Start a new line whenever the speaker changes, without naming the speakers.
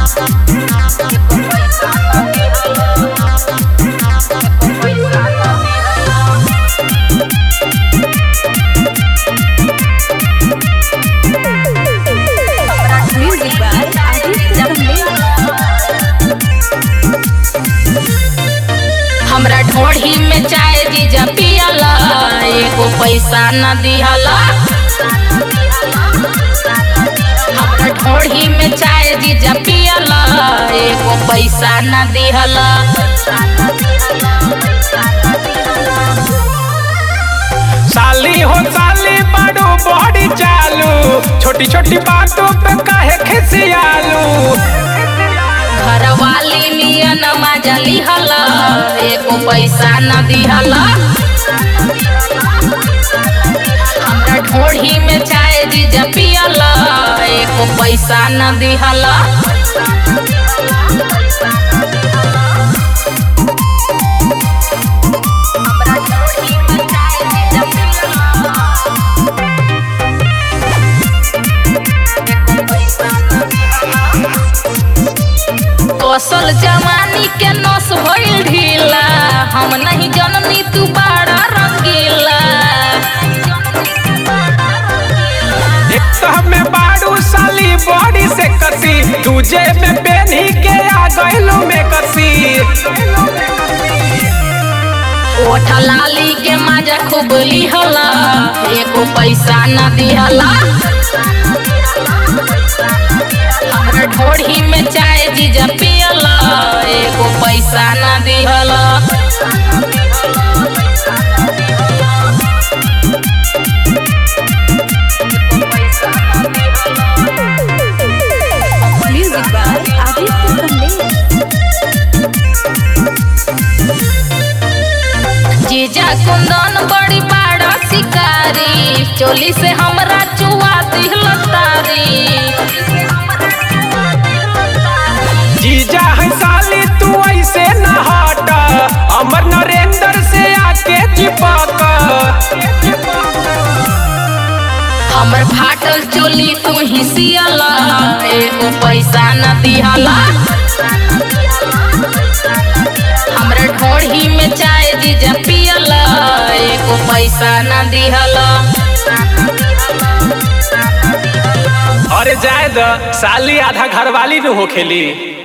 Music by Aditya Kamlesh.
हमरा ढोढ़ी में चाय जीजा पियला एगो पैसा न दिहला हमरा ढोढ़ी में चाय जीजा पियला एगो पैसा न दिहला
साली हो साली बड़ो बड़ी चालू छोटी छोटी बातों पे काहे खिसियालू
घरवाली नियन मजा लिहला एगो पैसा न दिहला हमरा ढोढ़ी में चाय जीजा पियला एगो पैसा न दिहला कौशल जवानी के नस भइल ढीला हम नहीं जननी तू बड़ा रंगीला
एक तो हमें बाड़ू साली बॉडी से कसी दूजे में पेनी के आ गइलू में कसी
ओठ लाली के मजा खूब लिहला एको पैसा न दिहला हमरा ढोढ़ी में चाय जीजा पियला एको पैसा न दिहला
Music by Aditya Kamlesh.
जीजा कुंदन बड़ी बड़ा शिकारी चोली से हमरा चुआ दिहल तारी
जीजा है साली तू ऐसे न हट अमर नरेंद्र से आके चिपक
हमर फाटल चोली तू ही सियला एको पैसा न दिहला हमरा ढोढ़ी में चाय जीजा पियला एको पैसा न दिहला
अरे जाए द साली आधा घरवाली न होखेली